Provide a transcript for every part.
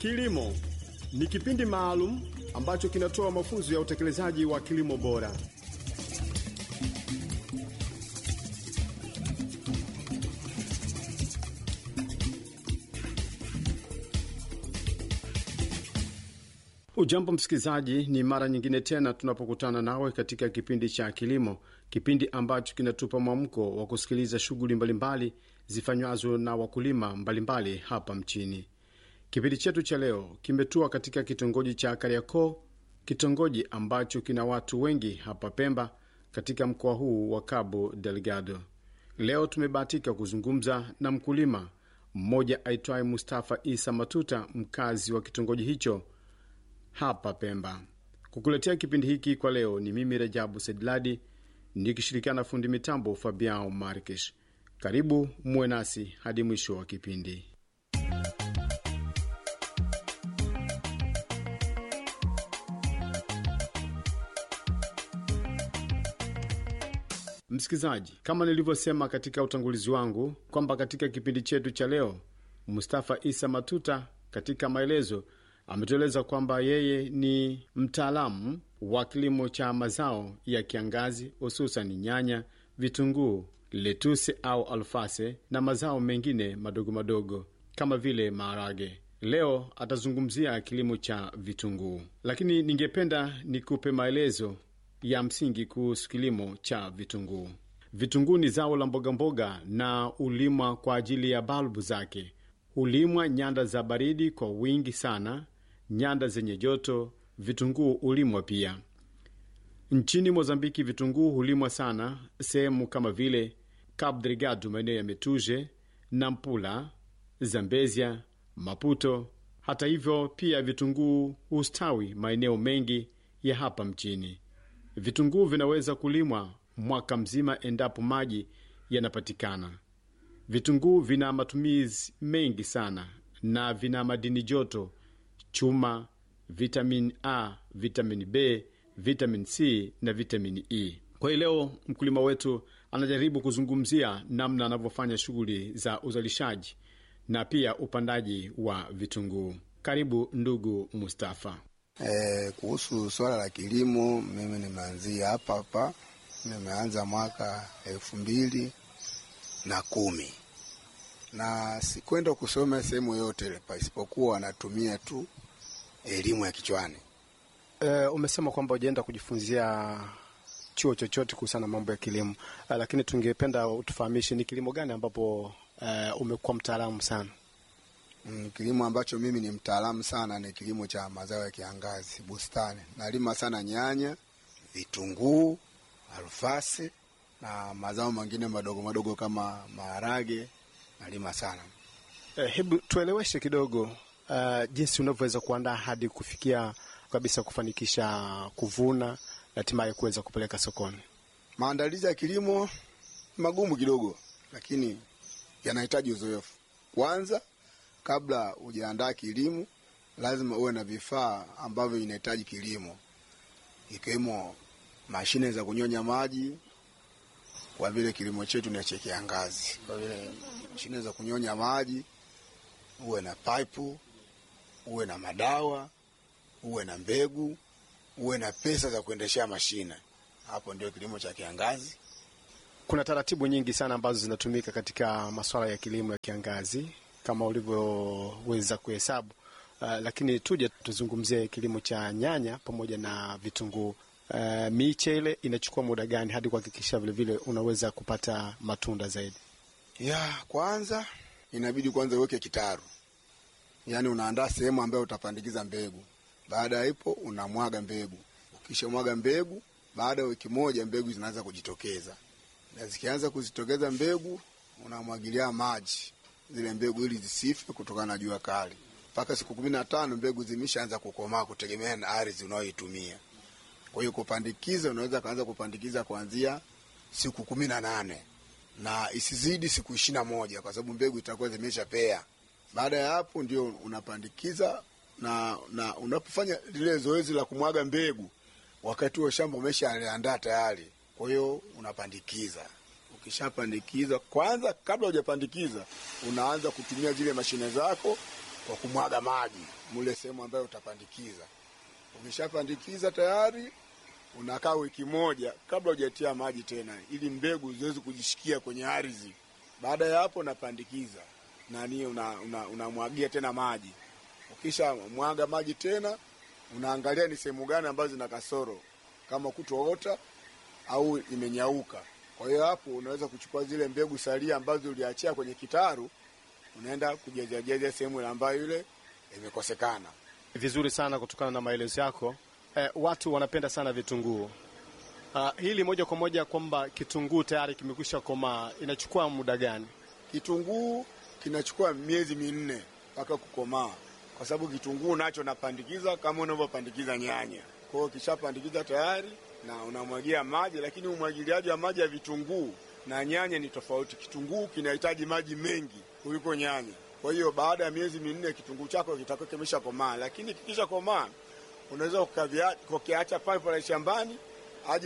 Kilimo ni kipindi maalum ambacho kinatoa mafunzo ya utekelezaji wa kilimo bora. Ujambo msikilizaji, ni mara nyingine tena tunapokutana nawe katika kipindi cha kilimo, kipindi ambacho kinatupa mwamko wa kusikiliza shughuli mbalimbali zifanywazo na wakulima mbalimbali hapa mchini. Kipindi chetu cha leo kimetua katika kitongoji cha Kariakoo, kitongoji ambacho kina watu wengi hapa Pemba, katika mkoa huu wa Cabo Delgado. Leo tumebahatika kuzungumza na mkulima mmoja aitwaye Mustafa Isa Matuta, mkazi wa kitongoji hicho hapa Pemba. Kukuletea kipindi hiki kwa leo ni mimi Rajabu Sedladi nikishirikiana na fundi mitambo Fabiao Markesh. Karibu muwe nasi hadi mwisho wa kipindi. Msikilizaji, kama nilivyosema katika utangulizi wangu kwamba katika kipindi chetu cha leo Mustafa Isa Matuta katika maelezo ametueleza kwamba yeye ni mtaalamu wa kilimo cha mazao ya kiangazi hususan nyanya, vitunguu, letuse au alfase na mazao mengine madogo madogo kama vile maharage. Leo atazungumzia kilimo cha vitunguu, lakini ningependa nikupe maelezo ya msingi kuhusu kilimo cha vitunguu. Vitunguu ni zao la mbogamboga na hulimwa kwa ajili ya balbu zake. Hulimwa nyanda za baridi kwa wingi sana nyanda zenye joto vitunguu hulimwa pia. Nchini Mozambiki vitunguu hulimwa sana sehemu kama vile Cabo Delgado, maeneo ya Metuje, Nampula, Zambezia, Maputo. Hata hivyo, pia vitunguu hustawi maeneo mengi ya hapa mchini. Vitunguu vinaweza kulimwa mwaka mzima endapo maji yanapatikana. Vitunguu vina matumizi mengi sana na vina madini joto chuma, vitamin A, vitamin B, vitamin C na vitamin E. Kwa hiyo leo mkulima wetu anajaribu kuzungumzia namna anavyofanya shughuli za uzalishaji na pia upandaji wa vitunguu. Karibu ndugu Mustafa. E, kuhusu swala la kilimo, mimi nimeanzia hapa hapa, nimeanza mwaka elfu mbili na kumi na sikwenda kusoma sehemu yote ile pasipokuwa wanatumia tu elimu ya kichwani. E, umesema kwamba ujaenda kujifunzia chuo chochote kuhusiana na mambo ya kilimo e, lakini tungependa utufahamishe ni kilimo gani ambapo e, umekuwa mtaalamu sana? Mm, kilimo ambacho mimi ni mtaalamu sana ni kilimo cha mazao ya kiangazi, bustani. Nalima sana nyanya, vitunguu, alfasi na mazao mengine madogo madogo kama maharage nalima sana. E, hebu tueleweshe kidogo Uh, jinsi unavyoweza kuandaa hadi kufikia kabisa kufanikisha kuvuna na hatimaye kuweza kupeleka sokoni. Maandalizi ya kilimo magumu kidogo, lakini yanahitaji uzoefu. Kwanza, kabla hujaandaa kilimo, lazima uwe na vifaa ambavyo vinahitaji kilimo, ikiwemo mashine za kunyonya maji, kwa vile kilimo chetu ni cha kiangazi. Kwa vile mashine za kunyonya maji, uwe na pipe uwe na madawa, uwe na mbegu, uwe na pesa za kuendeshea mashine. Hapo ndio kilimo cha kiangazi. Kuna taratibu nyingi sana ambazo zinatumika katika masuala ya kilimo ya kiangazi kama ulivyoweza kuhesabu. Uh, lakini tuje tuzungumzie kilimo cha nyanya pamoja na vitunguu. Uh, miche ile inachukua muda gani hadi kuhakikisha vilevile unaweza kupata matunda zaidi? Ya kwanza inabidi kwanza uweke kitaru yaani unaandaa sehemu ambayo utapandikiza mbegu. Baada ya hapo unamwaga mbegu. Ukisha mwaga mbegu, baada ya wiki moja mbegu zinaanza kujitokeza, na zikianza kuzitokeza mbegu, unamwagilia maji zile mbegu ili zisife kutokana na jua kali. Mpaka siku kumi na tano mbegu zimeshaanza kukomaa, kutegemea na ardhi unayoitumia. Kwa hiyo kupandikiza, unaweza kaanza kupandikiza kuanzia siku kumi na nane na isizidi siku ishirini na moja kwa sababu mbegu itakuwa zimeshapea. Baada ya hapo ndio unapandikiza na, na unapofanya lile zoezi la kumwaga mbegu, wakati huo shamba umeshaandaa tayari. Kwa hiyo unapandikiza. Ukishapandikiza, kwanza kabla hujapandikiza, unaanza kutumia zile mashine zako kwa kumwaga maji mule sehemu ambayo utapandikiza. Ukishapandikiza tayari unakaa wiki moja kabla hujatia maji tena, ili mbegu ziweze kujishikia kwenye ardhi. Baada ya hapo unapandikiza nani, unamwagia una, una tena maji. Ukisha mwaga maji tena, unaangalia ni sehemu gani ambazo zina kasoro, kama kutoota au imenyauka. Kwa hiyo hapo unaweza kuchukua zile mbegu salia ambazo uliachia kwenye kitaru, unaenda kujazajaza sehemu ambayo ile imekosekana. Vizuri sana kutokana na maelezo yako. Eh, watu wanapenda sana vitunguu. Uh, hili moja kwa moja kwamba kitunguu tayari kimekwisha komaa, inachukua muda gani? Kitunguu kinachukua miezi minne mpaka kukomaa, kwa sababu kitunguu nacho napandikiza kama unavyopandikiza nyanya. Kwa hiyo kishapandikiza tayari na unamwagia maji, lakini umwagiliaji wa maji ya vitunguu na nyanya ni tofauti. Kitunguu kinahitaji maji mengi kuliko nyanya. Kwa hiyo baada ya miezi minne kitunguu chako kitakuwa kimesha komaa, lakini kikisha komaa unaweza kukiacha pale pale shambani aje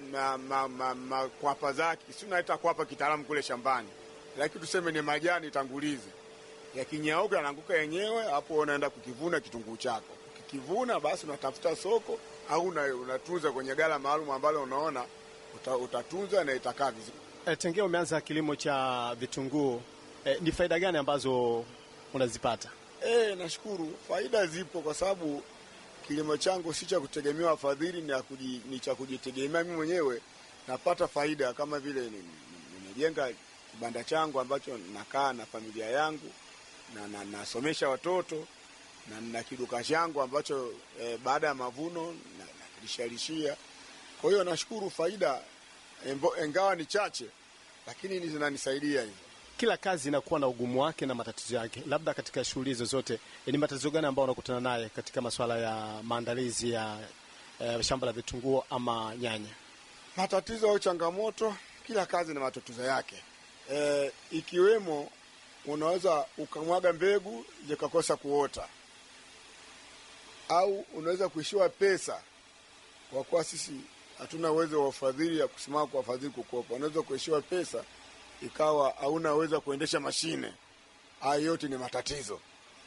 makwapa zake, si unaita kwapa kitaalamu kule shambani, lakini tuseme ni majani tangulizi, yakinyauka yanaanguka yenyewe, hapo unaenda kukivuna kitunguu chako. Ukikivuna basi unatafuta soko au unatunza kwenye gala maalum ambalo unaona uta, utatunza na itakaa vizuri. E, tengea umeanza kilimo cha vitunguu e, ni faida gani ambazo unazipata? E, nashukuru faida zipo kwa sababu kilimo changu si cha kutegemea wafadhili, ni, ni cha kujitegemea mimi mwenyewe. Napata faida kama vile nimejenga kibanda changu ambacho nakaa na familia yangu na, na nasomesha watoto na na kiduka changu ambacho e, baada ya mavuno nakilishalishia. Kwa hiyo nashukuru faida embo, engawa ni chache, lakini zinanisaidia hivi. Kila kazi inakuwa na ugumu wake na matatizo yake. Labda katika shughuli zozote, ni matatizo gani ambayo unakutana naye katika masuala ya maandalizi ya e, shamba la vitunguu ama nyanya? Matatizo au changamoto, kila kazi na matatizo yake e, ikiwemo unaweza ukamwaga mbegu zikakosa kuota au unaweza kuishiwa pesa, kwa kuwa sisi hatuna uwezo wa ufadhili ya kusimama kwa wafadhili kukopa. Unaweza kuishiwa pesa ikawa hauna uwezo wa kuendesha mashine. Hayo yote ni matatizo,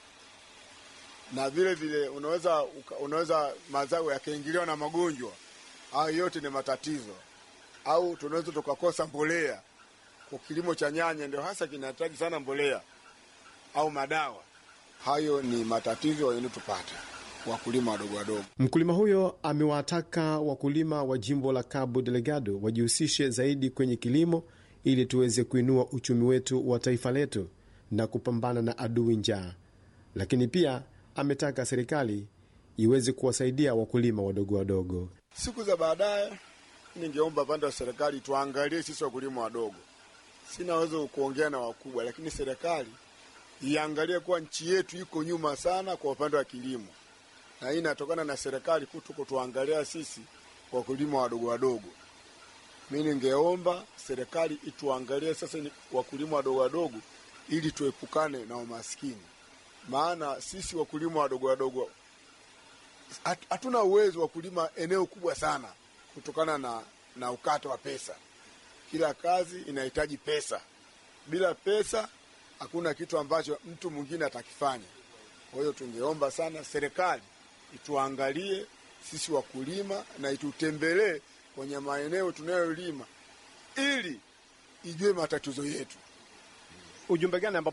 na vile vile unaweza unaweza mazao yakaingiliwa na magonjwa. Hayo yote ni matatizo, au tunaweza tukakosa mbolea. Kwa kilimo cha nyanya ndio hasa kinahitaji sana mbolea au madawa. Hayo ni matatizo yanayotupata wakulima wadogo wadogo. Mkulima huyo amewataka wakulima wa jimbo la Cabo Delgado wajihusishe zaidi kwenye kilimo ili tuweze kuinua uchumi wetu wa taifa letu na kupambana na adui njaa. Lakini pia ametaka serikali iweze kuwasaidia wakulima wadogo wadogo. Siku za baadaye, ningeomba pande wa serikali tuangalie sisi wakulima wadogo. Sina uwezo kuongea na wakubwa, lakini serikali iangalie kuwa nchi yetu iko nyuma sana kwa upande wa kilimo na hii inatokana na serikali kuto kutuangalia sisi wakulima wadogo wadogo. Mi ningeomba serikali ituangalie sasa wakulima wadogo wadogo, ili tuepukane na umaskini, maana sisi wakulima wadogo wadogo hatuna uwezo wa kulima eneo kubwa sana kutokana na, na ukata wa pesa. Kila kazi inahitaji pesa, bila pesa hakuna kitu ambacho mtu mwingine atakifanya. Kwa hiyo tungeomba sana serikali ituangalie sisi wakulima na itutembelee kwenye maeneo tunayolima ili ijue matatizo yetu. Ujumbe gani